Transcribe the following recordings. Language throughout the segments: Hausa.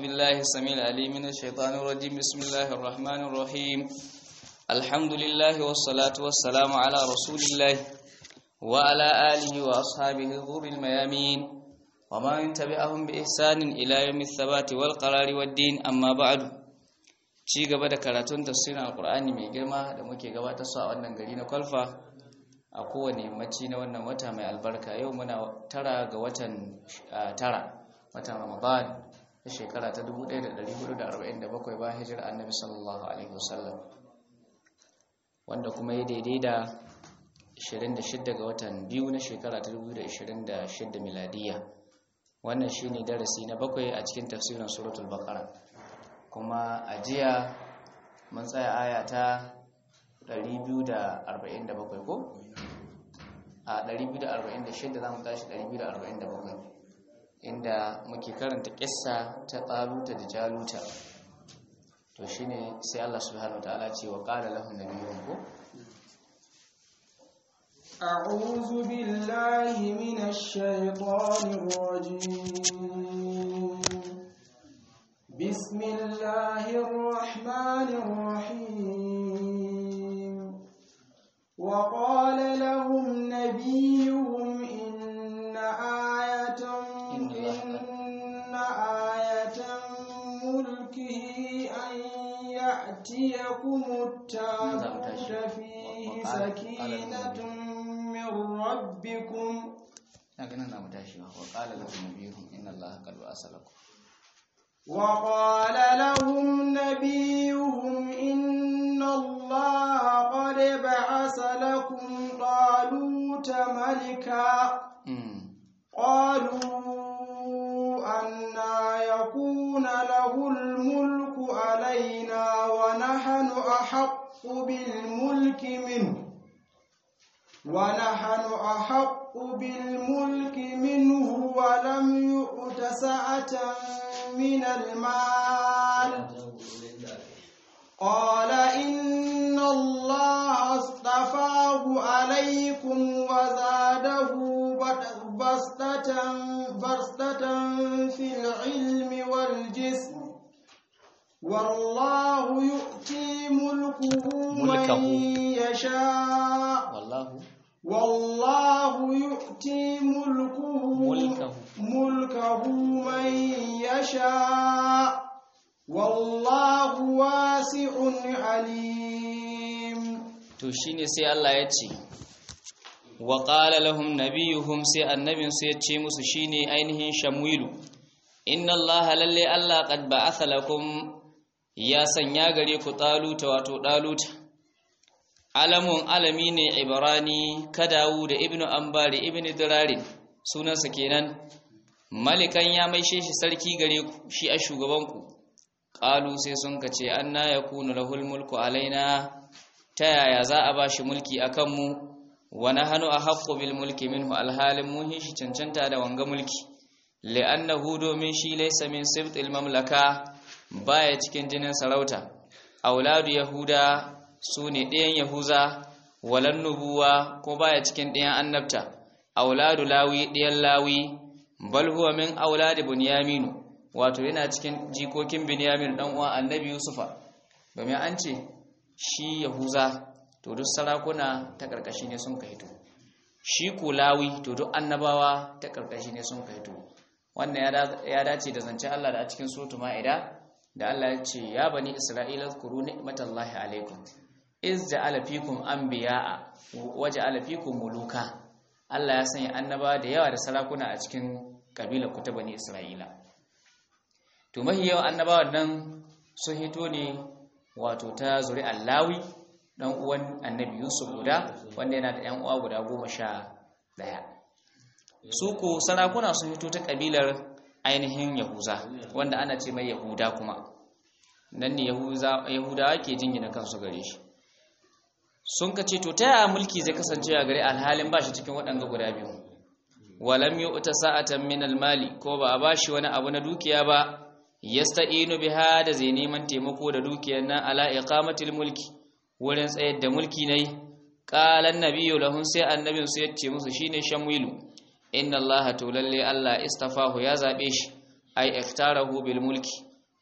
بالله السميع العليم من الشيطان الرجيم بسم الله الرحمن الرحيم الحمد لله والصلاة والسلام على رسول الله وعلى آله وأصحابه الغر الميامين وما تبعهم بإحسان إلى يوم الثبات والقرار والدين أما بعد ci gaba da karatun tafsirin alkur'ani mai girma da muke gabatar su a wannan gari na kwalfa a kowane yammaci na wannan wata mai albarka yau muna tara ga watan tara watan ramadan ta shekara ta 1447 bayan hijira annabi sallallahu alaihi wasallam wanda kuma ya daidai da 26 ga watan biyu na shekara ta 2026 miladiya wannan shine darasi na bakwai a cikin tafsirin suratul baqara kuma a jiya mun tsaya aya ta 247 ko a 246 za mu tashi 247 inda muke karanta kissa ta taluta da jaluta to shine sai Allah subhanahu wataala ce wa qala lahum nabiyyun ko أعوذ بالله من الشيطان الرجيم بسم الله الرحمن الرحيم وقال لهم نبيهم إن آية إن آية ملكه أن يأتيكم التابوت فيه سكينة من ربكم وقال لهم نبيهم إن الله قد بأس لكم وقال لهم نبيهم إن الله قد بعث لكم طالوت ملكا قالوا أنا يكون له الملك علينا ونحن أحق بالملك منه ونحن أحق بالملك منه ولم يؤت سعة من المال قال إن الله اصطفاه عليكم وزاده بسطة بسطة في العلم والجسم والله يؤتي ملكه ملكه. من يشاء والله والله يؤتي ملكه ملكه. ملكه من يشاء والله واسع عليم to shine sai Allah ya ce wa qala lahum nabiyuhum sai annabin sai ya ce musu shine ainihin shamwilu inna allaha lalle Allah qad ba'atha lakum ya sanya gare ku taluta wato daluta alamun alami ne ibrani kadawu da ibnu ambari ibnu dirari sunansa kenan malikan ya maishe shi sarki gare ku shi a shugabanku qalu sai sun kace anna yakunu lahul mulku alaina ta yaya za a ba shi mulki a kanmu wani hannu a haƙƙo bil mulki minhu alhalin muhin shi cancanta da wanga mulki li'annahu domin shi laysa min sibtil mamlaka baya cikin jinin sarauta auladu yahuda su ne ɗayan yahuza walan nubuwa ko baya cikin ɗayan annabta auladu lawi ɗayan lawi bal huwa min auladi bunyaminu wato yana cikin jikokin binyamin dan uwan annabi yusufa domin an ce shi yahuza to duk sarakuna ta karkashi ne sun kaito shi kulawi to duk annabawa ta karkashi ne sun kaito wannan ya dace da zance Allah da a cikin suratul maida da Allah ya ce ya bani isra'ila zkuru ni'matallahi alaikum iz ja'ala fikum anbiya'a wa ja'ala fikum muluka Allah ya sanya annabawa da yawa da sarakuna a cikin kabilar ku ta bani isra'ila to mahi yawan annabawan nan sun hito ne wato ta zuri allawi dan uwan annabi yusuf guda wanda yana da yan uwa guda goma sha daya su ko sarakuna sun fito ta kabilar ainihin yahuza wanda ana ce mai yahuda kuma nan ne yahudawa ke jingina kansu gare shi sun ka ce to ta yaya mulki zai kasance a gare alhalin ba shi cikin waɗanga guda biyu walam yi uta sa'atan min almali ko ba a bashi wani abu na dukiya ba yasta'inu biha da zai neman taimako da dukiyar nan ala iqamatil mulki wurin tsayar da mulki ne qalan nabiyyu lahum sai annabin su yace musu shine shamwilu inna allaha to lalle allah istafahu ya zabe shi ai iktarahu bil mulki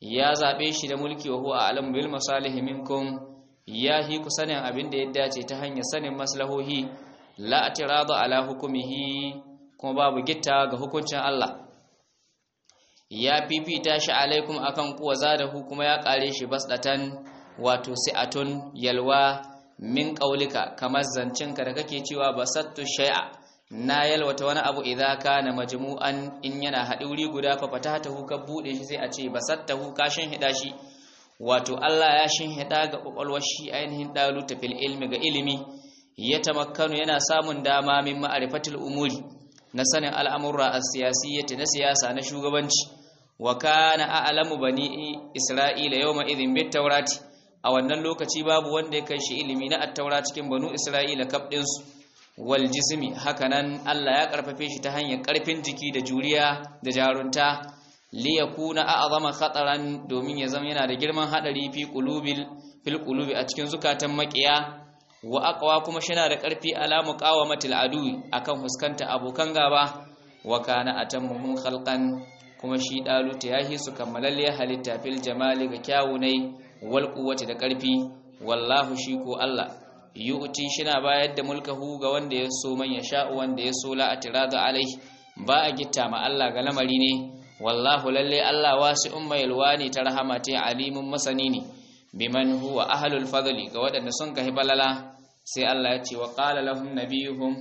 ya zabe shi da mulki wa huwa a'lamu bil masalih minkum ya hi ku sanin abin da ya dace ta hanyar sanin maslahohi la atirada ala hukumihi kuma babu gitta ga hukuncin Allah ya fifita shi alaikum akan kuwa zadahu kuma ya kare shi basdatan wato si'atun yalwa min qaulika kamar zancinka da kake cewa basattu shay'a na yalwata wani abu idza kana majmu'an in yana haɗi wuri guda fa fatatahu ka bude shi sai a ce basattahu ka shin hida shi wato Allah ya shin hida ga kwakwalwar shi ainihin daluta fil ilmi ga ilimi ya tamakkanu yana samun dama min ma'rifatil umuri na sanin al'amurra as-siyasiyyati na siyasa na shugabanci wa kana a'lamu bani isra'ila yawma idhin bit tawrati a wannan lokaci babu wanda ya kai shi ilimi na at-taura cikin banu isra'ila kaf din su wal jismi hakanan Allah ya karfafe shi ta hanyar karfin jiki da juriya da jarunta li yakuna a'zama khataran domin ya zama yana da girman hadari fi qulubil fil qulubi a cikin zukatan makiya wa aqwa kuma shina da karfi ala muqawamatil adu akan huskanta abokan gaba wa kana atammuhum khalqan kuma shi daluta yahi su kammalalle halitta fil jamali ga kyawunai wal quwwati da karfi wallahu shi ko Allah yu'ti shina bayar da mulkahu ga wanda ya so man yasha wanda ya so la atirada alai ba a gitta ma Allah ga lamari ne wallahu lalle Allah wasi'un mai yalwani ta rahama ta alimun masani ne biman huwa ahlul fadli ga waɗanda sun kai balala sai Allah ya ce wa qala lahum nabiyuhum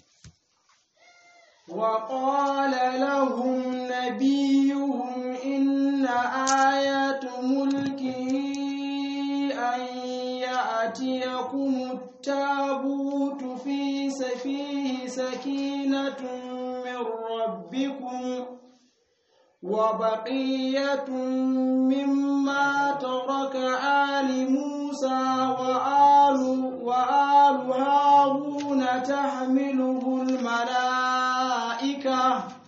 wa qala lahum nabiyuhum inna ayatu mulki an ya'tiyakum at-tabutu fi safihi sakinatun min rabbikum وبقية مما ترك آل موسى وآل وآل هارون تحمله الملائكة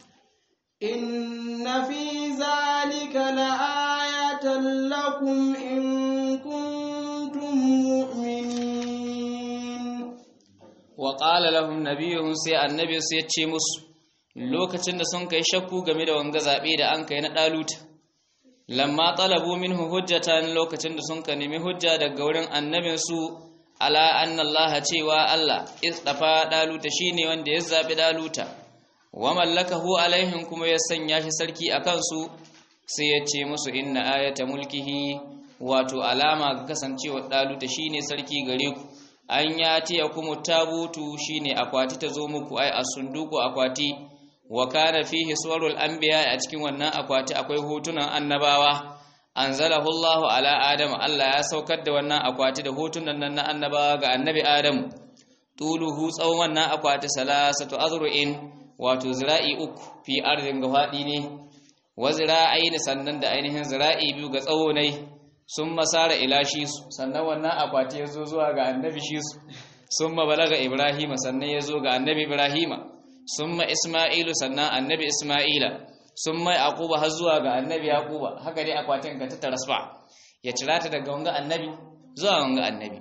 إن في ذلك لآية لكم إن كنتم مؤمنين وقال لهم نبيهم سي النبي سيتشي مسلم lokacin da sun kai shakku game da wanga zabe da an kai na daluta lamma talabu minhu hujjatan lokacin da sun ka nemi hujja daga wurin annabin su ala anna allaha cewa allah istafa daluta shine wanda ya zabi daluta wa mallakahu alaihim kuma ya sanya shi sarki akan su sai ya ce musu inna ayata mulkihi wato alama ga kasancewa daluta shine sarki gare ku an yati yakumu tabutu shine akwati ta zo muku ai asunduku akwati wa kana fihi suwarul anbiya a cikin wannan akwati akwai hotunan annabawa anzalahu Allahu ala Adam Allah ya saukar da wannan akwati da hotunan nan na annabawa ga annabi Adam tuluhu tsawon wannan akwati salasatu azru'in wato zira'i uku fi ardin ga fadi ne wa zira'aini sannan da ainihin zira'i biyu ga tsawo ne sun masara ila shi su sannan wannan akwati ya zo zuwa ga annabi shi su sun balaga Ibrahima sannan ya zo ga annabi Ibrahima summa isma'ilu sannan annabi isma'ila summa yaquba har zuwa ga annabi yaquba haka dai akwatin ka ta tarasfa ya cira ta daga wanga annabi zuwa wanga annabi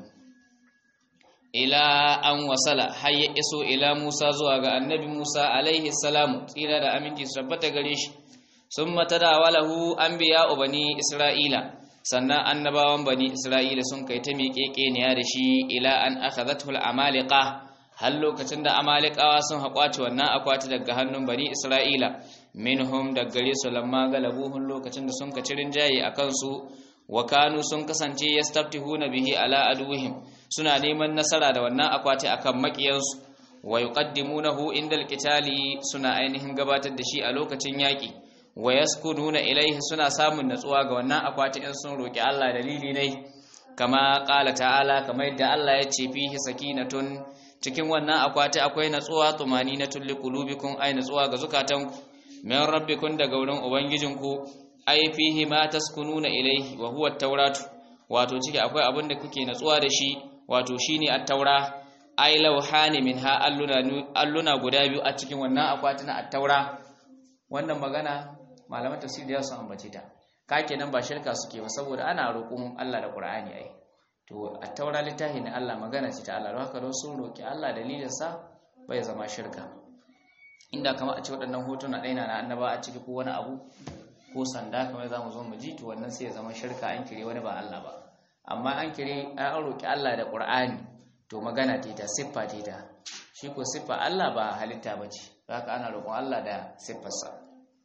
ila an wasala har ya iso ila musa zuwa ga annabi musa alaihi salamu tsira da aminci su tabbata gare shi summa tadawalahu anbiya bani isra'ila sannan annabawan bani isra'ila sun kai ta miƙeƙeniya da shi ila an akhadhathu al-amaliqa har lokacin da amalikawa sun haƙwace wannan akwati daga hannun bani isra'ila minhum da gare su lamma galabuhun lokacin da sun ka cirin jaye a kansu wa kanu sun kasance yastaftihuna bihi ala aduwihim suna neman nasara da wannan akwati akan makiyansu wa yuqaddimunahu inda alqitali suna ainihin gabatar da shi a lokacin yaki wa yaskununa ilaihi suna samun natsuwa ga wannan akwati in sun roki Allah dalili ne kama qala ta'ala kamar yadda Allah ya ce fihi sakinatun cikin wannan akwati akwai natsuwa tumani na tulli qulubikum ay natsuwa ga zukatanku min rabbikum daga wurin ubangijinku ay fihi ma taskununa ilayhi wa huwa at-tauratu wato ciki akwai abin da kuke natsuwa da shi wato shine at-taura ay lawhani minha alluna alluna guda biyu a cikin wannan akwati na at-taura wannan magana malaman tafsir da sun ambace ta ka kenan ba shirka suke ba saboda ana roƙon Allah da Qur'ani ai to a taura littafi na Allah magana ce ta Allah haka don sun roki Allah dalilinsa bai zama shirka inda kama a ce waɗannan hotuna ɗaya na annaba a ciki ko wani abu ko sanda kamar za mu zo mu ji to wannan sai ya zama shirka an kire wani ba Allah ba amma an kire an roki Allah da Qur'ani to magana ce ta siffa ce ta shi ko siffa Allah ba halitta bace haka ana roƙon Allah da siffarsa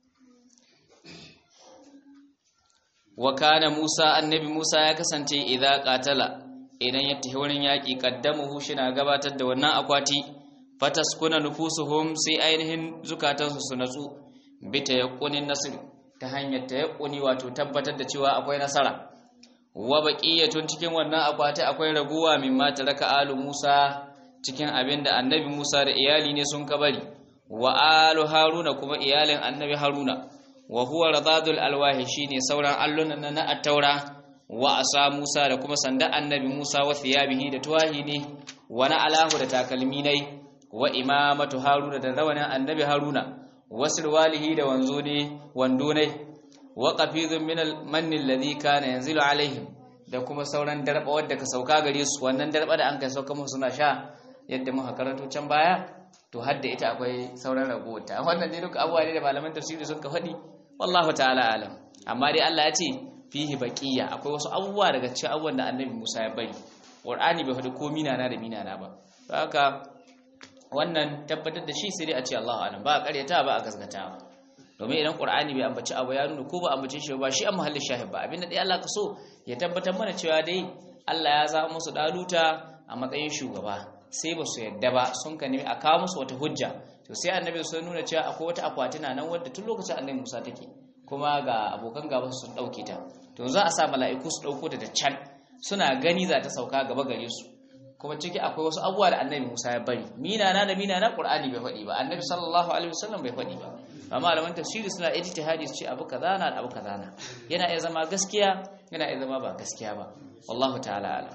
wa kana Musa annabi Musa ya kasance idza qatala idan ya tafi wurin yaki qaddamuhu shina gabatar da wannan akwati fataskuna nufusuhum sai ainihin zukatansu su natsu bi tayaqqunin nasr ta hanyar tayaqquni wato tabbatar da cewa akwai nasara wa baqiyatun cikin wannan akwati akwai raguwa mimma taraka alu Musa cikin abinda annabi Musa da iyali ne sun kabari wa alu Haruna kuma iyalin annabi Haruna wa huwa radadul alwahi shine sauran allunan na at-taura wa asa Musa da kuma sanda annabi Musa wa thiyabihi da tuwahi ne wa na alahu da takalmi ne wa imamatu Haruna da rawanin annabi Haruna wa sirwalihi da wanzo ne wando ne wa qafizun min al-manni alladhi kana yanzilu alaihim da kuma sauran darba wadda ka sauka gare su wannan darba da an kai sauka musu suna sha yadda muka karanto can baya to hadda ita akwai sauran ragowar ta wannan dai duka abubuwa ne da malaman tafsiri sun ka faɗi wallahu ta'ala alam amma dai Allah ya ce fihi baqiya akwai wasu abubuwa daga cikin abubuwan da annabi Musa ya bari Qur'ani bai faɗi ko mina na da mina na ba haka wannan tabbatar da shi sai dai a ce Allahu alam ba a karyata ba a gaskata domin idan Qur'ani bai ambaci abu ya nuna ko ba ambace shi ba shi an mahallin shahid ba abinda dai Allah ka so ya tabbatar mana cewa dai Allah ya zama musu daluta a matsayin shugaba sai ba su yadda ba sun ka nemi a kawo musu wata hujja to sai annabi sun nuna cewa akwai wata akwatina nan wadda tun lokacin annabi Musa take kuma ga abokan gaba sun dauke ta to za a sa mala'iku su dauko ta da can suna gani za ta sauka gaba gare su kuma ciki akwai wasu abubuwa da annabi Musa ya bari mina na da mina na Qur'ani bai faɗi ba annabi sallallahu alaihi wasallam bai faɗi ba amma malaman tafsiri suna ijtihadi su ce abu kaza na da abu kaza na yana iya zama gaskiya yana iya zama ba gaskiya ba wallahu ta'ala alam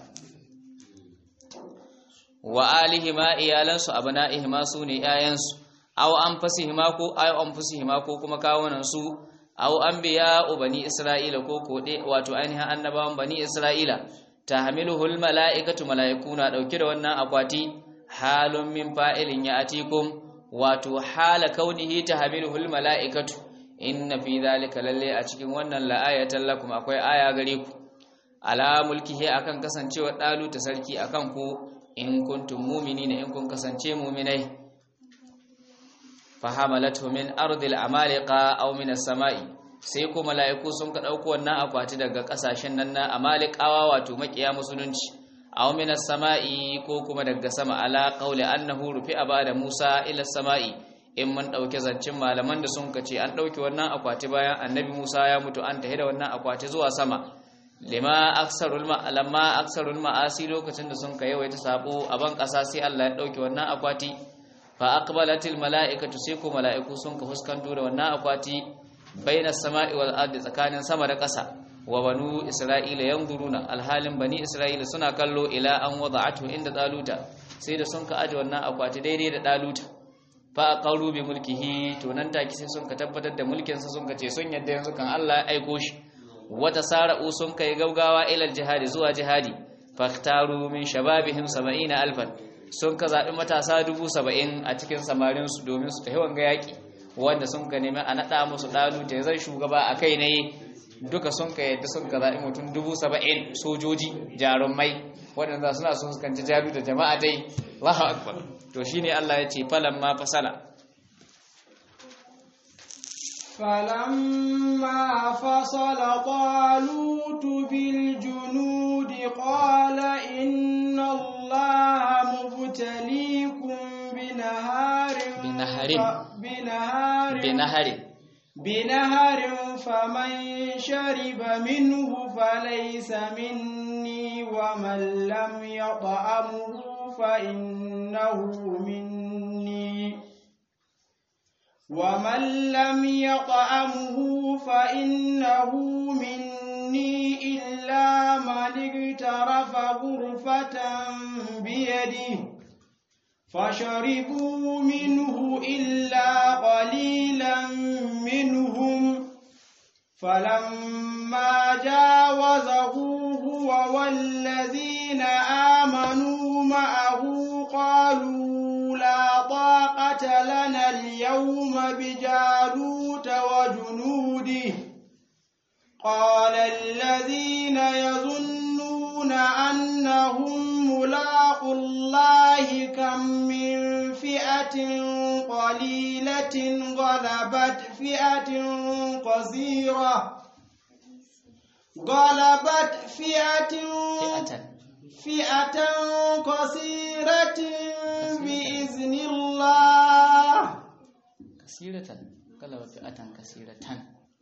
wa alihima iyalansu abna'ihima su ne yayansu aw anfusihima ko aw anfusihima ko kuma kawunan su aw anbiya bani isra'ila ko ko de wato ainihin annabawan bani isra'ila tahmiluhul mala'ikatu mala'ikuna dauke da wannan akwati halun min fa'ilin ya'tikum wato hala kaunihi tahmiluhul mala'ikatu inna fi dhalika lalle a cikin wannan la'ayatan lakum akwai aya gare ku ala mulkihi akan kasancewa dalu ta sarki akan ku in kuntum mu'minina in kun kasance mu'minai fahamalatu min ardil amaliqa aw min as-sama'i sai ko mala'iku sun ka dauko wannan akwati daga kasashen nan na amaliqawa wato makiya musulunci aw min as-sama'i ko kuma daga sama ala qawli annahu rufi abada Musa ila as-sama'i in mun dauke zancin malaman da sun kace an dauke wannan akwati bayan annabi Musa ya mutu an tahi da wannan akwati zuwa sama lima aksarul lamma aksarul ma'asi lokacin da sun kai yawaita sabo a ban kasa sai Allah ya dauke wannan akwati fa aqbalatil mala'ikatu sai ko mala'iku sun ka fuskanto da wannan akwati bainas sama'i wal ardi tsakanin sama da ƙasa wa banu isra'ila yanzuruna alhalin bani isra'ila suna kallo ila an wada'atu inda daluta sai da sun ka aje wannan akwati daidai da daluta fa aqalu bi mulkihi to nan take sai sun ka tabbatar da mulkin sa sun ka ce sun yadda yanzu kan Allah ya aiko shi wata sara'u sun kai gaugawa ila jihadi zuwa jihadi faktaru min shababihim 70 alfan sun ka zaɓi matasa dubu saba'in a cikin samarinsu domin su tafi wanga yaƙi wanda sun ka nemi a naɗa musu ɗalu ta zai shugaba a kai ne duka sun ka yadda sun ka zaɓi mutum dubu saba'in sojoji jarumai waɗanda suna sun fuskanci jaru da jama'a dai Allahu akbar to shine Allah ya ce falan ma fasala فلما فصل طالوت بالجنود قال إن الله مبتليكم بنهار بنهر بنهار بنهر بنهر فمن شرب منه فليس مني ومن لم يطعمه فإنه مني ومن لم يطعمه فإنه مني إلا من اغترف غرفة بيده فشربوا منه إلا قليلا منهم فلما جاوزه هو والذين آمنوا معه قالوا لا طاقة لنا اليوم بجالوت وجنوده قال الذين يظنون أنهم ملاقوا الله كم من فئة قليلة غلبت فئة قصيرة غلبت فئة fi'atan فئة قصيرة بإذن الله kasiratan galaba fi'atan kasiratan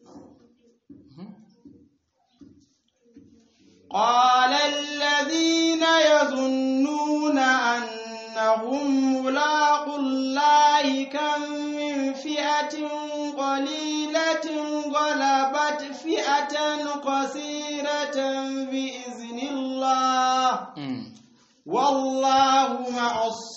قال الذين يظنون أنهم ملاقوا الله كم من فئة قليلة غلبت فئة قصيرة بإذن الله Mm. والله مع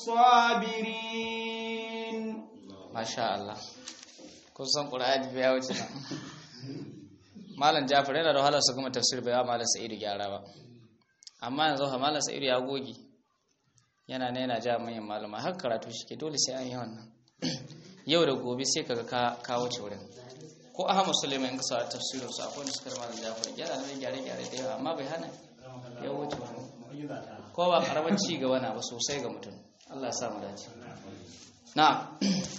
الصابرين Masha Allah. Kun san Qur'ani bai wuce nan. Malam Jafar yana da wahala su kuma tafsir bai wa Malam Sa'idu gyara ba. Amma yanzu ha Malam Sa'idu ya goge. Yana ne yana ja manyan malama har karatu shi ke dole sai an yi wannan. Yau da gobe sai kaga ka ka wuce wurin. Ko Ahmad Suleiman in ka sa tafsirin sa akwai wanda suka da Malam Jafar yana da gyare gyare da yawa amma bai hana ya wuce wurin. Ko ba karamin ci gaba na ba sosai ga mutum. Allah ya sa mu dace. Na'am.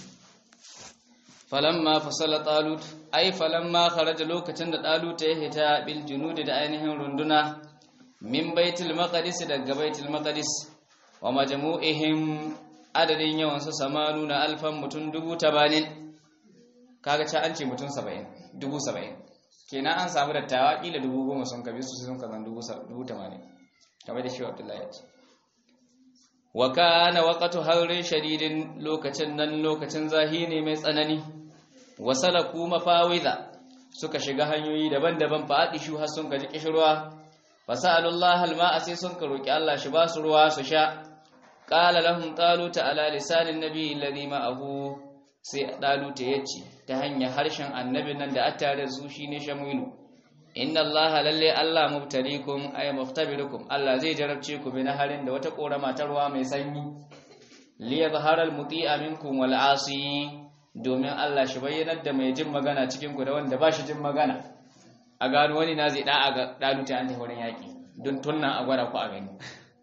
falamma fasala talut ai falamma kharaja lokacin da talut ya hita bil junudi da ainihin runduna min baitul maqdis daga baitul maqdis wa majmu'ihim adadin yawan su samanuna alfan mutun dubu tabanin kaga ca an ce mutun 70 dubu 70 kenan an samu dattawa kila dubu goma sun kabi su sun kazan dubu 80 kamar da shi Abdullahi ya ce wa kana waqtu harrin shadidin lokacin nan lokacin zahiri mai tsanani wasalaku mafawiza suka shiga hanyoyi daban-daban fa adishu har sun gaji kishirwa fasalullah alma'a sai sun ka roki Allah shi ba su ruwa su sha qala lahum talut ala lisanin nabi alladhi ma'ahu sai talut yace ta hanyar harshen annabin nan da attare su shine shamilu inna allaha lalle allah mubtalikum ay muftabirukum allah zai jarabce ku bi naharin da wata korama ta ruwa mai sanyi li yadhhara almuti'a minkum wal 'asi domin Allah shi bayyanar da mai jin magana cikin ku da wanda ba shi jin magana a gano wani na zai da'a ga daluta an wurin yaƙi don tunna a gwada ku a gani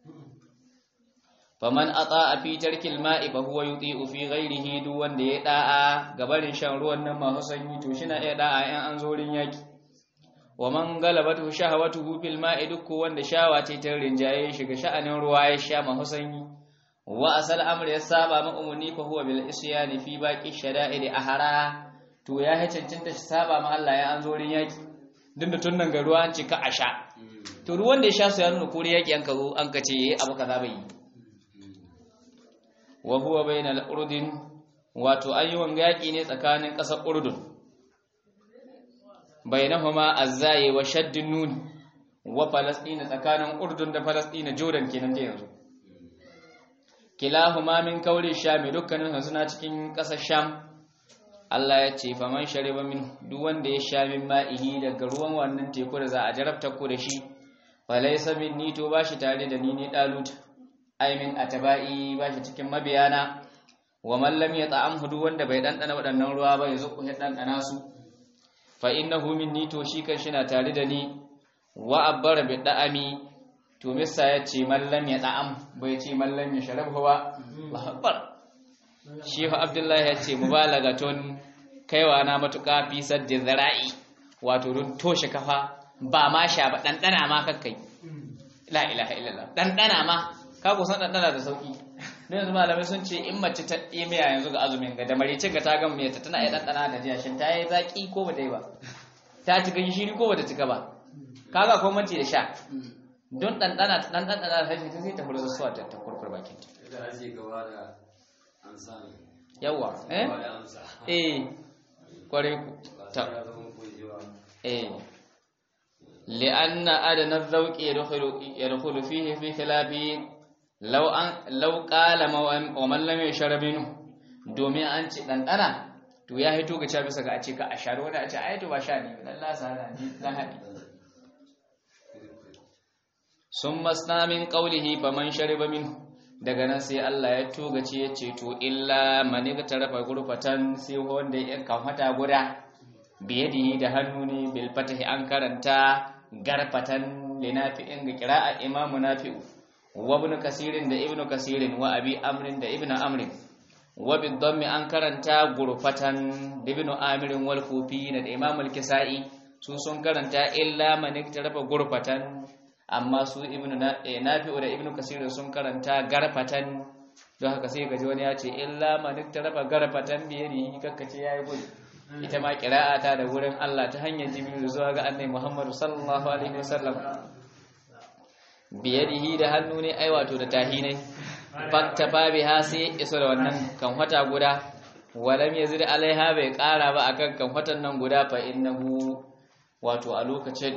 faman ata a fi tarkil ma'i fa huwa yuti'u fi ghairihi duk wanda ya da'a ga barin shan ruwan nan masu sanyi to shi na iya da'a in an zo wurin yaƙi wa man galabatu shahawatuhu fil ma'i duk wanda shawa ce ta rinjaye shi ga sha'anin ruwa ya sha masu sanyi wa asal amr ya saba ma umuni fa huwa bil isyani fi baqi shada'id ahara to ya ha cancanta shi saba ma Allah ya an zo rin yaki din da tunnan ga ruwa an ce ka asha to ruwan da ya sha su ya nuna kore yaki an ka zo an ka ce abu kaza bai yi wa huwa bainal urdin wato ayyuwan yaki ne tsakanin ƙasar urdun bainahuma azzai wa shaddun nun wa falastina tsakanin urdun da falastina jordan kenan da yanzu kilahuma min kauri shami dukkanin suna cikin ƙasar sham Allah ya ce faman shariba min duk wanda ya sha min ma'ihi daga ruwan wannan teku da za a jarabta ku da shi falaysa minni to bashi tare da ni ne dalut ai min atabai bashi cikin mabiyana wa man lam yata'amhu duk wanda bai dandana waɗannan ruwa ba yazo ku dandana su fa innahu minni to shi kan shi na tare da ni wa abbara bi da'ami to misa ya ce mallam ya da'am bai ce mallam ya sharab ba Allahu shi fa Abdullahi ya ce mubalagatun kaiwa na matuƙa fi saddi zara'i wato don toshe kafa ba ma sha ba ɗanɗana ma kakkai la ilaha illallah ɗanɗana ma ka kusan ɗanɗana da sauƙi don yanzu malamai sun ce in mace ta miya yanzu ga azumin ga da maricin ga ta gan miyarta tana iya ɗanɗana da jiya shin ta yi zaƙi ko ba ta yi ba ta cika gishiri ko ba ta cika ba kaga ko manci da sha don ɗanɗana ɗan ɗanɗana da harshe sai ta furza suwa ta kurkur bakin ta yawa eh eh kware ku ta eh li'anna adana dhawqi yadkhulu yadkhulu fihi fi khilafi law an law qala wa man lam yashrab minhu domin an ci ɗanɗana to ya hito ga cewa bisa ga a ce ka a sharo wani a ce ai to ba sha ne dan la sana ni dan haɗi sun masna min qawlihi faman shariba minhu daga nan sai Allah ya togace ya ce to illa mani ga tarafa gurfatan sai wanda ya kan hata guda biyadihi da hannu ne bil fatahi an karanta garfatan linafi'in ga qira'a imamu nafi'u wa ibn kasirin da ibnu kasirin wa abi amrin da ibnu amrin wa bid dammi an karanta gurfatan da ibnu amirin wal kufi da imamul kisa'i su sun karanta illa man iktarafa gurfatan amma su ibnu nafi'u da ibnu kasirin sun karanta garfatan don haka sai gaji wani ya ce illa man iktarafa garfatan biyadihi kakkace yayi gudu ita ma ta da wurin Allah ta hanyar jibril zuwa ga annabi Muhammad sallallahu alaihi wasallam biyadihi da hannu ne ai wato da tahinai fakta babiha sai iso da wannan kan wata guda walam yazid alaiha bai kara ba akan kan watan nan guda fa innahu wato a lokacin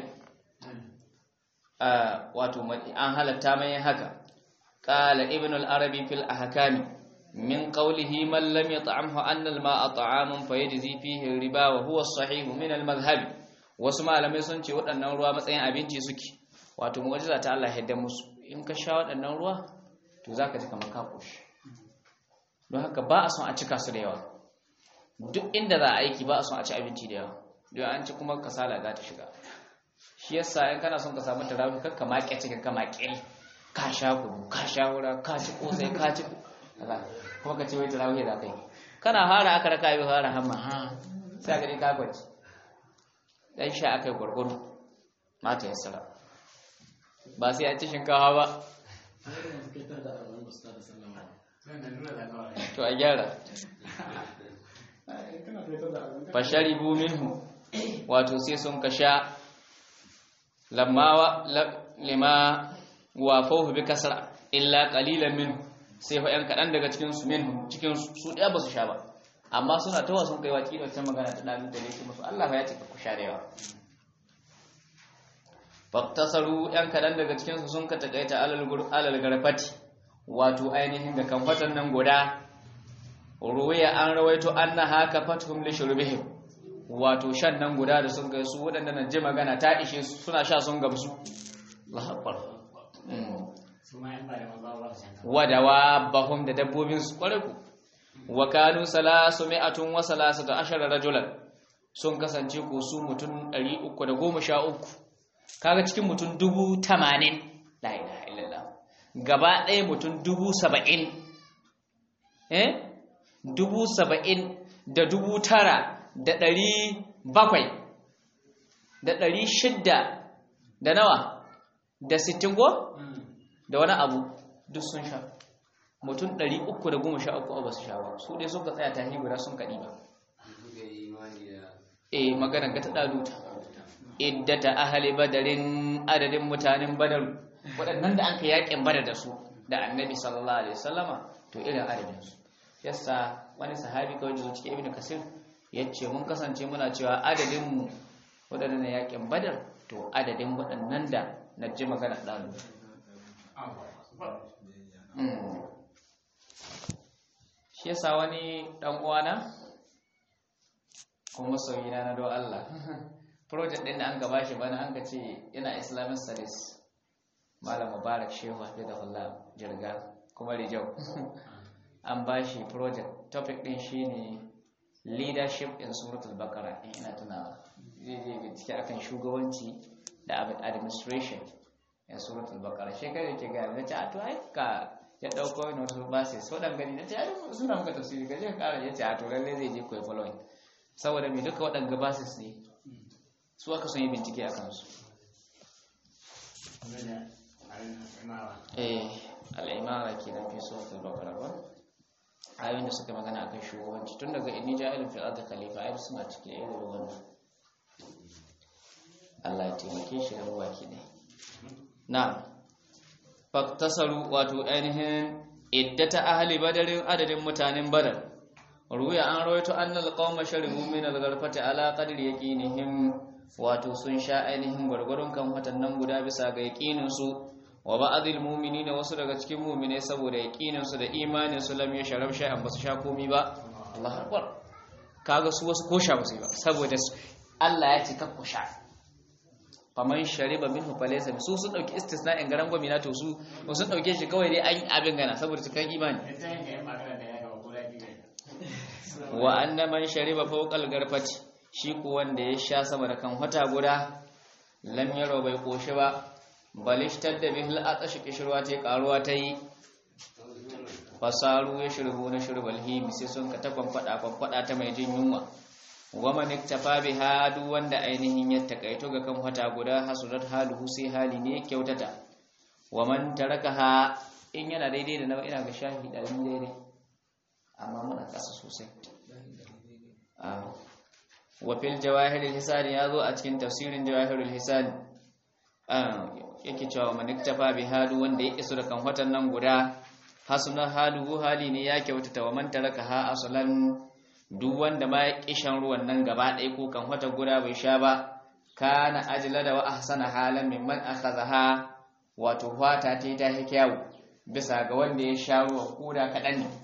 wato an halatta mai haka qala ibn al-arabi fil ahkami من قوله من لم يطعمه أن الماء طعام فيجزي فيه الربا وهو الصحيح من المذهب wasu malamai sun ce waɗannan ruwa matsayin abinci suke wato mu'jiza ta Allah yadda musu in ka sha waɗannan ruwa to zaka ji kamar ka koshi don haka ba a son a cika su da yawa duk inda za a aiki ba a son a ci abinci da yawa don an ci kuma kasala za ta shiga shi yasa in kana son ka samu tarawih kakka maƙe cikin ka maƙe ka sha kudu ka sha wura ka ci kosai ka ci kuma ka ce wai tarawih da kai kana fara aka raka yi fara hamma ha sai ka dai ka gwaji dan sha aka yi gurguru mata ya sara ba sai an ci shinkawa ba to a gyara fasharibu minhu wato sai sun ka sha lamma lima wa bi kasra illa qalilan minhu sai fa ‘yan kaɗan daga cikinsu min cikin su ɗaya ba su sha ba amma suna tawa sun kai waki da can magana ta ɗalu da yake musu Allah ya ce ku sha da yawa faktasaru ‘yan kaɗan daga cikinsu sun ka taƙaita alal garfati wato ainihin da kamfatan nan guda ruwaya an rawaito an na haka fathum li shurbihim wato shan nan guda da sun kai su waɗanda na ji magana ta ishe su suna sha sun gamsu Allah akbar wadawa bahum da dabbobin su kware ku wa kanu salasu mi'atun wa salasatu ashara rajulan sun kasance ko su mutum 313 kaga cikin mutum 80 la ilaha illallah gaba ɗaya mutum 70 eh 70 da dubu tara da ɗari bakwai da ɗari shidda da nawa da sittin ko da wani abu duk sun sha mutum 313 ba su sha ba su dai sun ka tsaya tahi guda sun kaɗi ba eh maganar ga ta ɗaluta iddata ahali badarin adadin mutanen badar waɗannan da an ka yaƙin badar da su da annabi sallallahu alaihi wasallama to irin adadin su yasa wani sahabi kawai zuwa cikin ibnu kasir yace mun kasance muna cewa adadin mu waɗannan yaƙin badar to adadin waɗannan da na ji magana ɗaluta shi yasa wani dan uwana kuma sauyina na do Allah project din da an gaba shi bana an ka ce ina islamic studies malam mubarak shehu hafizahullah jirga kuma rijau an ba shi project topic din shine leadership in suratul baqara ina tunawa zai je bincike akan shugabanci da administration in suratul baqara shekara ke ga na ce a to ai ka ya dauko wani wasu basi so dan gani na ce ai suna muka tafsiri gaje ka kara yace a to lalle zai je koyi following saboda me duka waɗanga basis ne su aka son yi bincike a kansu eh al'imara ke nan fi suratul baqara ba ayoyin da suka magana akan shugabanci tun daga inni ja'ilun fil ardi khalifa ai suna cike da irin wannan Allah ya taimake shi da baki ne na faktasaru wato ainihin iddata ahli badarin adadin mutanen badar ruya an rawaito annal qauma sharibu min al-gharfati ala qadri yaqinihim wato sun sha ainihin gwargwaron kan watannan guda bisa ga yaqinin su wa ba'dil mu'minina wasu daga cikin mu'minai saboda yaqinin su da imanin su lam yashrab shay'an basu sha komi ba Allahu akbar kaga su wasu ko sha basu ba saboda Allah ya ce kakku sha faman shariba minhu falaysa su sun dauki istisna'in garan gwamnati to su sun dauke shi kawai dai an abin gana saboda cikin imani wa anna man shariba fawqa al-garfati shi ko wanda ya sha sama da kan wata guda lam yaro bai koshi ba balishtar da bihil atashi kishirwa ta karuwa ta yi fasaru ya shirbu na shirbal himi sai sun ka taban fada fada ta mai jin yunwa wama niktafa biha duk wanda ainihin ya takaito ga kan wata guda hasurat haluhu sai hali ne kyautata waman tarakaha in yana daidai da nawa ina ga shahi ɗari daidai amma muna ƙasa sosai wa fil jawahirul hisani ya zo a cikin tafsirin jawahirul hisani yake cewa man iktafa bi halu wanda ya isu da kan watan nan guda hasuna haluhu hali ne ya kyautata wa man taraka ha asalan duk wanda ma ya kishan ruwan nan gaba ɗaya ko kan wata guda bai sha ba kana ajla da wa ahsana halan mimman akhadha wato fata ta ta kyawu bisa ga wanda ya sha ruwan koda kaɗan ne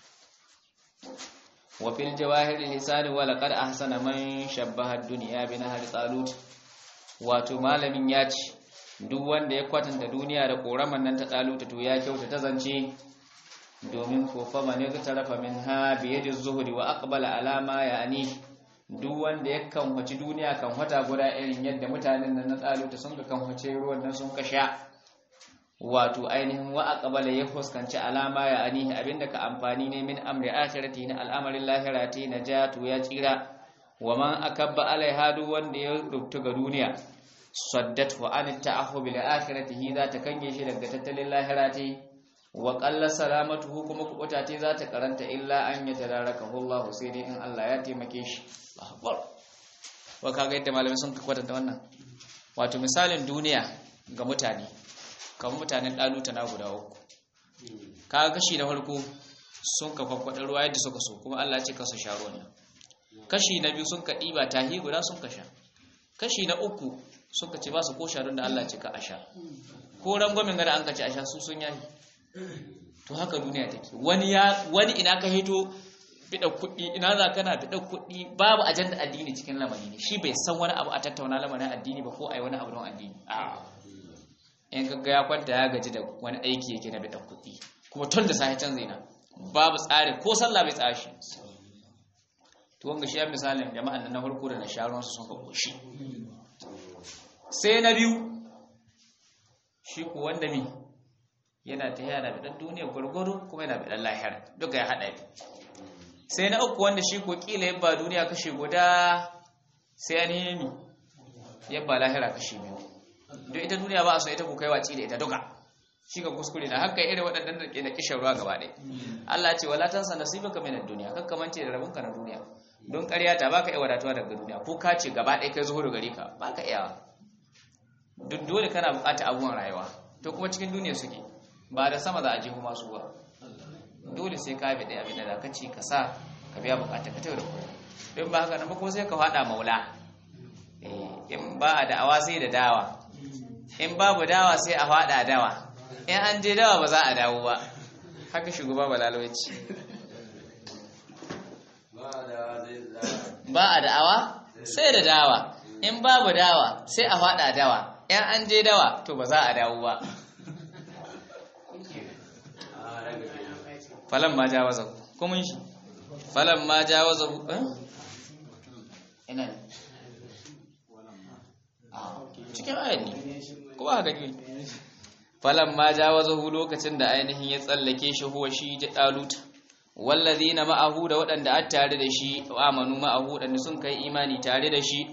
wa fil jawahir lisani wa laqad ahsana man shabbaha ad-dunya bi nahar talut wato malamin ya ce duk wanda ya kwatanta duniya da koraman nan ta talut to ya kyauta ta zance domin ko fa man tarafa minha bi yadi zuhri wa aqbala ala ma yani duk wanda ya kanwaci duniya kan wata guda irin yadda mutanen nan na talut sun ga kanwace ruwan nan sun kasha wato ainihin wa aqbala ya fuskanci alama ya anihi abinda ka amfani ne min amri akhirati na al'amarin lahirati najatu ya tsira wa man akabba alaiha duk wanda ya rubuta ga duniya saddat wa an ta'ahhu bil akhirati za ta kange shi daga tattalin lahirati wa qalla salamatuhu kuma kubuta ce za ta karanta illa an yatadarakahu Allah sai dai in Allah ya taimake shi akbar wa kaga yadda malamai sun kwatanta wannan wato misalin duniya ga mutane kamar mutanen ɗaluta na guda uku kaga kashi na farko sun ka kwakwaɗa ruwa yadda suka so kuma Allah ce kasa sha ruwan nan kashi na biyu sun ka ɗiba tahi guda sun ka sha kashi na uku sun ka ce ba su ko sha don da Allah ce ka a sha ko rangwamin gada an ka ce a sha su sun yayi to haka duniya take wani ya wani ina ka hito bida kuɗi ina za kana bida kuɗi babu ajanda addini cikin lamari ne shi bai san wani abu a tattauna lamarin addini ba ko a yi wani abu don addini a'a in kaga ya kwanta ya gaji da wani aiki yake na bidan kuɗi kuma tun da sahi can zaina babu tsari ko sallah bai tsaya shi to wanga shi ya misalin jama'an na farko da na sharon su sun ka koshi sai na biyu shi ku wanda mi yana ta yana bidan duniya gwargwaro kuma yana bidan lahira duka ya haɗa sai na uku wanda shi ko kila yabba duniya kashe guda sai an yi mi yabba lahira kashe biyu don ita duniya ba a so ita ku kai waci da ita duka shi ga kuskure na haka irin waɗannan da ke da kishin ruwa gaba ɗaya Allah ce wala tansa nasibaka min ad-dunya kakka mance da rabonka na duniya don ƙarya ta baka iya wadatuwa daga duniya ko ka ce gaba ɗaya kai zuhuru gare ka baka iya duk dole kana buƙatar abubuwan rayuwa to kuma cikin duniya suke ba da sama za a jihu masu ba dole sai ka bi ɗaya abin da ka ci ka sa ka biya buƙatar ka tayo da kuɗi don ba haka nan ba ko sai ka faɗa maula in ba a da'awa sai da dawa in babu dawa sai a fada dawa in an je dawa ba za a dawo ba haka shugaba balaloci ba a da'awa sai da dawa in babu dawa sai a fada dawa in an je dawa to ba za a dawo ba falan ma jawaza kuma shi falan ma jawaza ina ne cikin ayat ne ko ba gani falan ma jawazahu lokacin da ainihin ya tsallake shi huwa shi da daluta wallazina ma'ahu da waɗanda a tare da shi amanu ma'ahu waɗanda sun kai imani tare da shi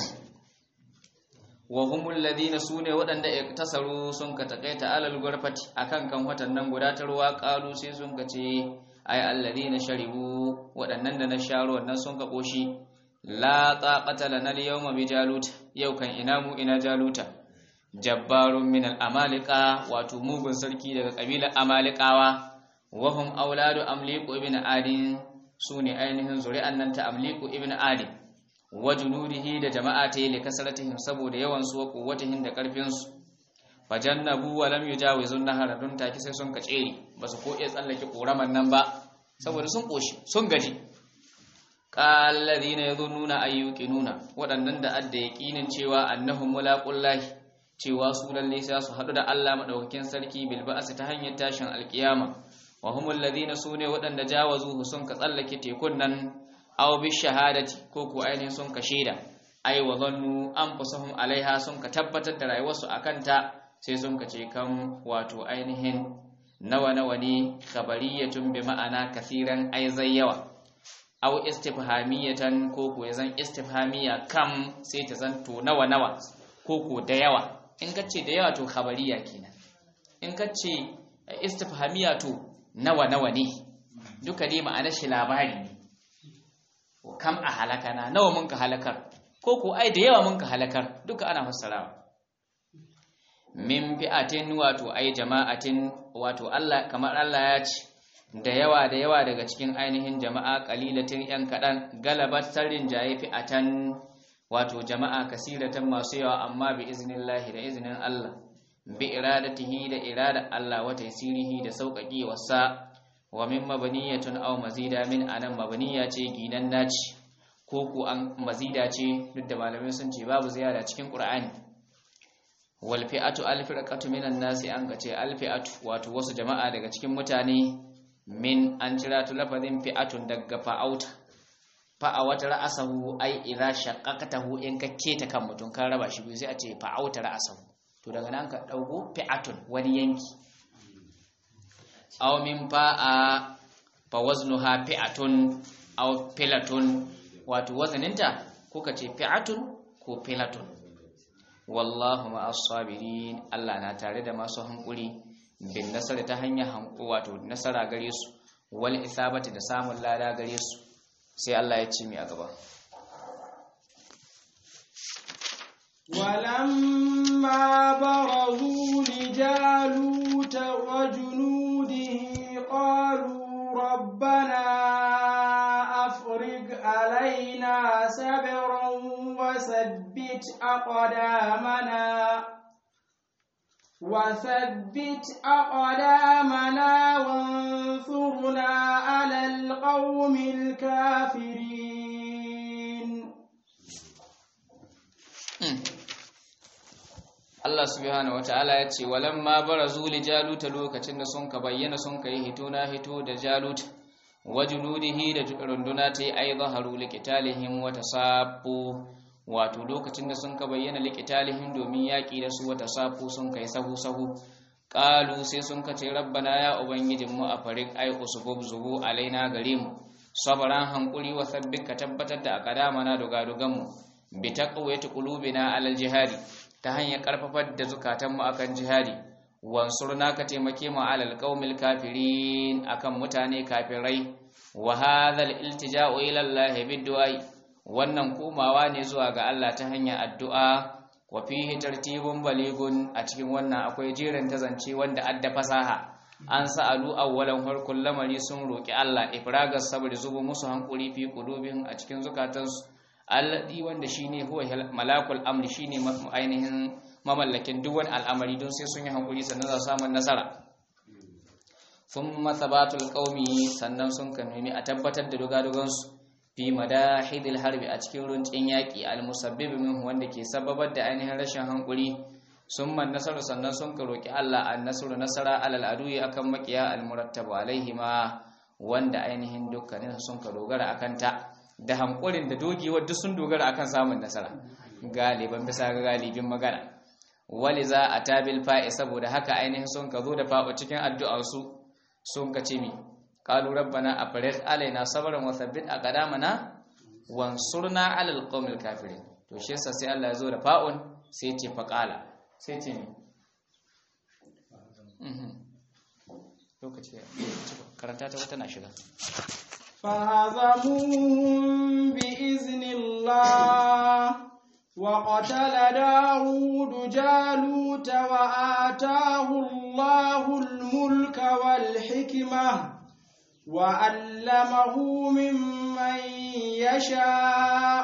wa humul ladina sune waɗanda tasaru sun ka takaita alal gurfati akan kan watan nan guda ta ruwa qalu sai sun ka ce ay alladina sharibu waɗannan da na sharo wannan sun ka koshi la taqata lana al-yawma bi jalut yau kan ina mu ina jaluta jabbarun min al-amalika wato mugun sarki daga kabilar amalikawa wa hum auladu amliku ibn adin sune ainihin zuri'an nan ta amliku ibn adin wa junudihi da jama'a ta yi kasratihim saboda yawan su wa quwwatihim da karfin su fajannabu wa lam yujawizun nahara dun take sai sun kace basu ko iya tsallake koraman nan ba saboda sun koshi sun gaji qalladhina yadhunnuna ayyuqinuna waɗannan da adda yaqinin cewa annahum mulaqullahi cewa su lalle sai su hadu da Allah madaukakin sarki bil ba'si ta hanyar tashin alkiyama wa humul ladina sune waɗanda jawazuhu sun ka tsallake tekun nan aw bi shahadati ko ko ainihin sun ka shaida ai wa zannu anfusahum alaiha sun ka tabbatar da rayuwarsu akan ta sai sun ka ce kan wato ainihin nawa nawa ne khabariyatun bi ma'ana kasiran ai zai yawa aw istifhamiyatan ko ko zan istifhamiya kam sai ta zanto nawa nawa ko ko da yawa in ka ce da yawa to khabariya kenan in ka ce istifhamiya to nawa nawa ne duka dai ma'anar shi labari ne kam a halakana nawa mun ka halakar ko ko ai da yawa mun ka halakar duka ana fassarawa min fi'atin wato ai jama'atin wato Allah kamar Allah ya ce da yawa da yawa daga cikin ainihin jama'a qalilatin yan kadan galabat tarin jaye fi'atan wato jama'a kasiratan masu yawa amma bi iznillahi da iznin Allah bi iradatihi da irada Allah wa taysirihi da sauƙaƙi wasa wa min mabaniyatun aw mazida min anan mabaniya ce ginan naci ko ku an mazida ce duk da malamai sun ce babu ziyara cikin Qur'ani wal fi'atu al firqatu minan nasi an ga ce al fi'atu wato wasu jama'a daga cikin mutane min an cira tu lafazin fi'atun daga fa'auta fa'awata ra'asahu ai idza shaqqaqatahu in ka keta kan mutum kan raba shi biyu sai a ce fa'auta ra'asahu to daga nan ka dauko fi'atun wani yanki aw min fa'a fa waznuha fi'atun aw filatun wato wazaninta ko ka ce fi'atun ko filatun wallahu ma'as sabirin Allah na tare da masu hankuri bin nasara ta hanyar hanku wato nasara gare su wal isabati da samun lada gare su sai Allah ya ce mi a gaba ولما برزوا لجالوت وجنوده قالوا ربنا أفرغ علينا سبرا وثبت أقدامنا وثبت أقدامنا وانصرنا على القوم الكافرين Allah subhanahu wataala ya ce walamma barazu li jaluta lokacin da sun ka bayyana sun kai hito na hito da jalut wajunudihi da runduna ta yi ai zaharu liqitalihim wa tasabbu wato lokacin da sun ka bayyana liqitalihim domin yaki da su wa tasabbu sun kai sahu sahu qalu sai sun ka ce rabbana ya ubangijin mu a farik ai usbub zubu alaina gare mu sabran hankuri wa sabbin ka tabbatar da akadamana dogadogan mu bi taqwiyati qulubina alal jihadi ta hanyar karfafar da zukatanmu akan jihadi wansurna ka taimake mu alal qaumil kafirin akan mutane kafirai wa hadhal iltija'u ila Allah bidduai wannan komawa ne zuwa ga Allah ta hanyar addu'a wa fihi tartibun baligun a cikin wannan akwai jerin tazance wanda adda fasaha an sa'alu awwalan farkon lamari sun roki Allah ifragas sabri zubu musu hankuri fi qulubihim a cikin zukatansu alladhi wanda shine huwa malakul amri shine ainihin mamallakin duk wani al'amari don sai sun yi hankuri sannan za su samu nasara thumma thabatul qaumi sannan sun kanuni a tabbatar da dogadogan su fi madahidil harbi a cikin runcin yaki almusabbib min wanda ke sababar da ainihin rashin hankuri summa nasaru sannan sun ka roki Allah an nasru nasara alal aduyi akan makiya almurattabu alaihima wanda ainihin dukkanin sun ka dogara akan ta da hankulin da dogewar duk sun dogara akan samun nasara galiban bisa ga galibin magana wali za a tabil fa'i saboda haka ainihin sun ka zo da fa'o cikin addu'arsu sun ka ce mi qalu rabbana afrigh alaina sabran wa thabbit aqdamana wansurna alal qawmil kafirin to shi yasa sai Allah ya zo da fa'un sai ce faqala sai ce mi lokaci karanta ta wata na shiga فهزموهم بإذن الله وقتل داود جالوت وآتاه الله الملك والحكمة وعلمه ممن يشاء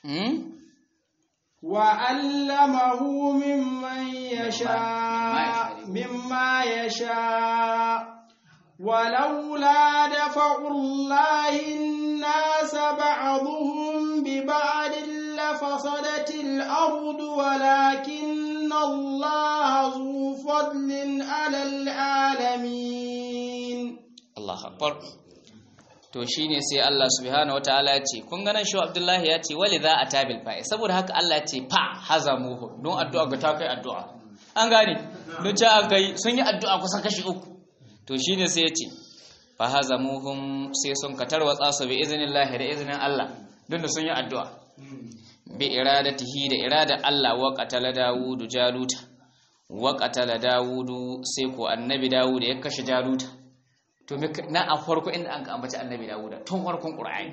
وعلمه ممن يشاء مما يشاء ولولا دفع الله الناس بعضهم ببعض لفسدت الأرض ولكن الله ذو فضل على العالمين الله أكبر to shine sai Allah subhanahu wataala ya ce kun ganin shi Abdullahi ya ce wali za a tabil fa'i saboda haka Allah ya ce fa hazamuhu don addu'a ga ta kai addu'a an gane don ta aka yi sun yi addu'a kusan kashi uku to shine sai ya ce fa hazamuhum sai sun ka tarwatsa su bi iznillahi da iznin Allah don da sun yi addu'a bi iradatihi da irada Allah wa qatala Dawudu Jaluta wa qatala Dawudu sai ko annabi Dawud ya kashe Jaluta to na a farko inda an ka ambaci annabi Dawuda tun farkon Qur'ani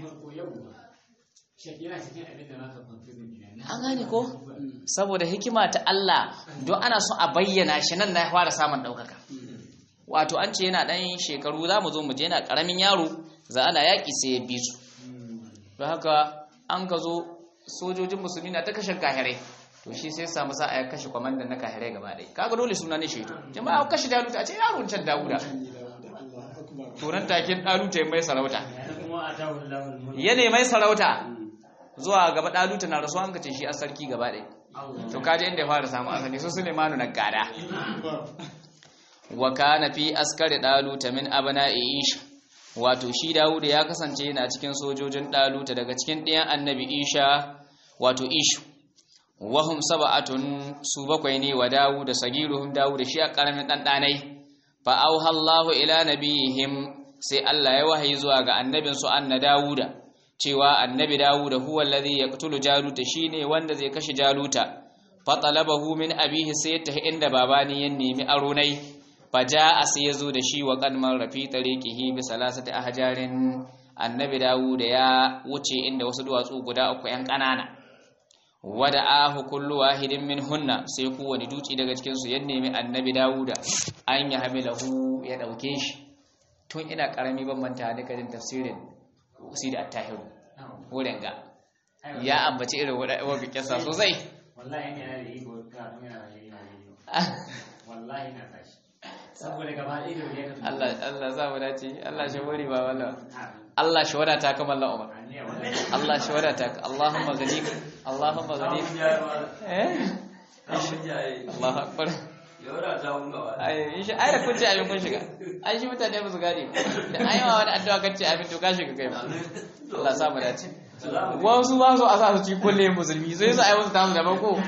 an gane ko saboda hikima ta Allah don ana so a bayyana shi nan na fara samun daukaka wato an ce yana dan shekaru za mu zo mu je yana karamin yaro za ana yaki sai ya bi su don haka an ka zo sojojin musulmi na ta kashe kahirai to shi sai samu sa a kashe kwamandan na kahirai gaba ɗaya kaga dole suna ne shaidu jama'a kashe daluta a ce yaron can dawuda turan takin daluta mai sarauta ya ne mai sarauta zuwa gaba daluta na rasuwa an ka ce shi a sarki gaba ɗaya to kaji inda ya fara samu asali su sulemanu na gada wa kana fi askari daluta min abna'i isha wato shi Dawuda ya kasance yana cikin sojojin Daluta daga cikin ɗayan annabi Isha wato Ishu wahum sab'atun su bakwai ne wa Dawuda sagiruhum Dawuda shi a karamin dan danai fa auha Allahu ila nabihim sai Allah ya wahayi zuwa ga annabin su anna Dawuda cewa annabi Dawuda huwa alladhi yaqtulu Jaluta shine wanda zai kashe Jaluta fa talabahu min abihi sai ta inda babani ya nemi aronai faja a sai ya zo da shi wa kalmar rafi tariqihi bi salasati ahjarin annabi dawud ya wuce inda wasu duwatsu guda uku yan kanana wada ahu kullu wahidin min hunna sai kowane duci daga cikin su ya nemi annabi dawuda an ya hamilahu ya dauke shi tun ina karami ban manta da kadin tafsirin usi da attahiru wurin ga ya ambaci irin wadda kisa sosai wallahi yana da iko ka yana da iko wallahi na tashi saboda gaba ɗaya da ya Allah Allah za mu dace Allah shi wari ba wallah Allah shi wadata ka mallan Umar Allah shi wadata ka Allahumma ghanik Allahumma ghanik eh Allahu akbar ai shi ai da kun ce abin kun shiga ai shi mutane ba su gane da ai ma wani addu'a kace abin to ka shiga kai Allah sa mu dace wasu ba su a sa su ci kulle musulmi sai su ai wasu tamu daban ko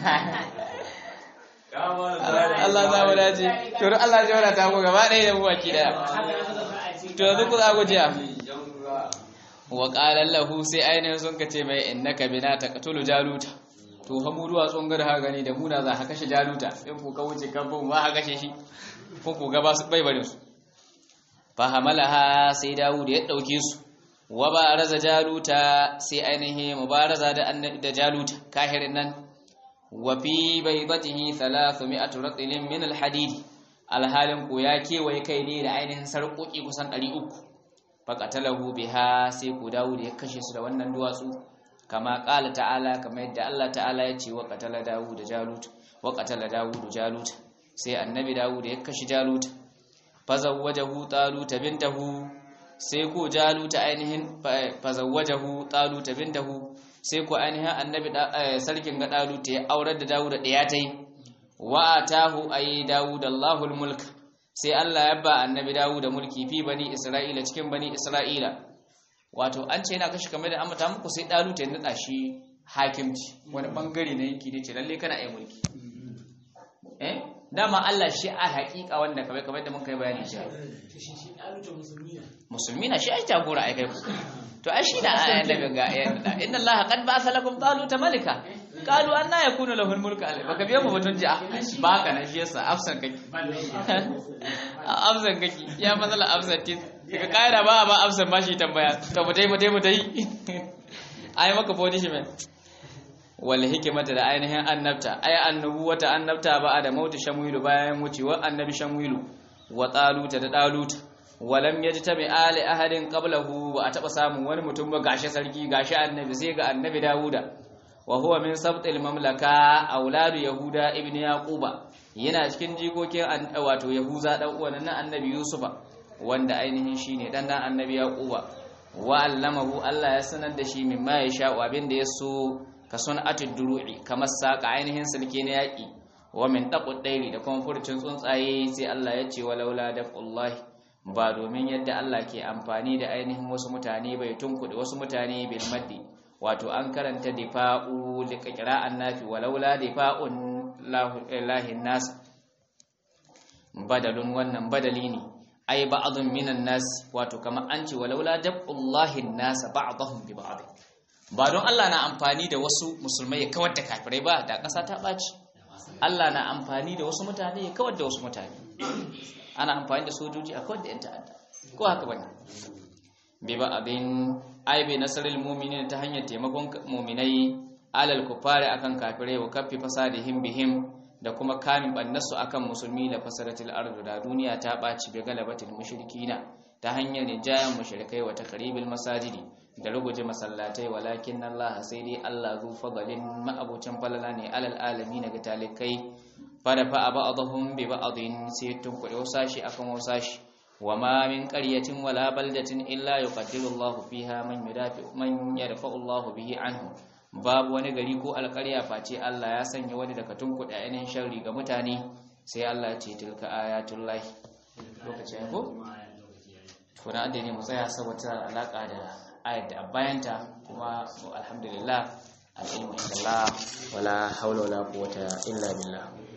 Allah za mu dace to duk Allah ya wadata mu gaba ɗaya da mu baki daya to yanzu ku za ku jiya wa qala lahu sai ainihin sun kace mai innaka bina taqtulu jaluta to ha mu duwa tsungar ha gani da muna za ka kashe jaluta in ku ka wuce kan bu ma ha kashe shi ko ku ga ba su bai barin su fa hamalaha sai Dawud ya dauke su wa ba raza jaluta sai ainihin mubaraza da da jaluta kahirin nan wafi baibatihi thalathu mi'atu ratilin min alhadid alhalin ko ya kewaye kai ne da ainihin sarƙoƙi kusan 300 faqatalahu biha sai ku Dawud ya kashe su da wannan duwatsu kama qala ta'ala kama yadda Allah ta'ala ya ce wa qatala Dawud Jalut wa qatala Dawud Jalut sai annabi Dawud ya kashe Jalut fazawwajahu Talut bintahu sai ko Jalut ainihin fazawwajahu Talut bintahu sai ku ainihin annabi sarkin ga Daluta ya aurar da Dawuda ɗaya ta yi wa atahu ayi Dawud Allahul mulk sai Allah ya ba annabi Dawuda mulki fi bani Isra'ila cikin bani Isra'ila wato an ce yana kashi kamar da amata muku sai Daluta ya nada shi hakimci wani bangare na yanki ne ce lalle kana ai mulki eh dama Allah shi a haƙiƙa wanda kamar kamar da mun kai bayani shi musulmi na shi ai jagora ai kai ku to ai shi da ayan daga ga ayan da inna allaha qad ba'atha lakum taluta malika qalu anna yakunu lahu al-mulku alai baka biya mu batun ji ba ka na shi yasa afsan kake afsan kake ya matsala afsan tis daga kaida ba ba afsan ba shi tambaya to mu dai mu dai mu dai ai maka punishment wal hikmata da ainihin annabta ay annubuwata annabta ba da mautu shamuilu bayan wucewa annabi shamuilu wa taluta da daluta walam yajtami ali ahadin qablahu ba a taba samun wani mutum ba gashi sarki gashi annabi sai ga annabi Dawuda wa huwa min sabtil mamlaka auladu yahuda ibn yaquba yana cikin jikokin wato yahuza dan uwan nan annabi yusufa wanda ainihin shine dan dan annabi yaquba wa allamahu Allah ya sanar da shi mimma ya sha abin da yaso ka sun'atud duru'i kamar saka ainihin sulke na yaki wa min taqud dairi da kuma furcin tsuntsaye sai Allah ya ce walaula daqullahi ba domin yadda Allah ke amfani da ainihin wasu mutane bai tunkuɗe wasu mutane bil maddi wato an karanta difa'u da qira'an nafi walaula difa'un lahin nas badalun wannan badali ne ai ba'dun minan nas wato kamar an ce walaula dab'ullahi nas ba'dahum bi ba'd ba don Allah na amfani da wasu musulmai ya kawar da kafirai ba da ƙasa ta ɓaci Allah na amfani da wasu mutane ya kawar da wasu mutane ana amfani da sojoji a kawar da 'yan ta'adda ko haka bane bi ba abin ai bi nasarul mu'minin ta hanyar taimakon mu'minai alal kufari akan kafirai wa kaffi fasadihim bihim da kuma kamin bannasu akan musulmi da fasaratul ardu da duniya ta ɓaci bi galabatil mushrikina ta hanyar rijayan mushrikai wa takribil masajidi da ruguje masallatai walakin Allah sai dai Allah zu fadalin ma'abucin falala ne alal alamin ga talikai fara fa ba'dhum bi ba'dhin sai tun kuɗe wasashi akan wasashi wa ma min qaryatin wala baldatin illa yuqaddiru Allah fiha man yudafi man yarfa'u Allah bihi anhu babu wani gari ko alƙarya face Allah ya sanya wani daga tun kuɗe ainihin sharri ga mutane sai Allah ya ce tilka ayatullahi lokacin ko kuna da ne mu tsaya saboda alaka da ayat da bayanta kuma alhamdulillah al'ilmu inda Allah wala haula wala quwwata illa billah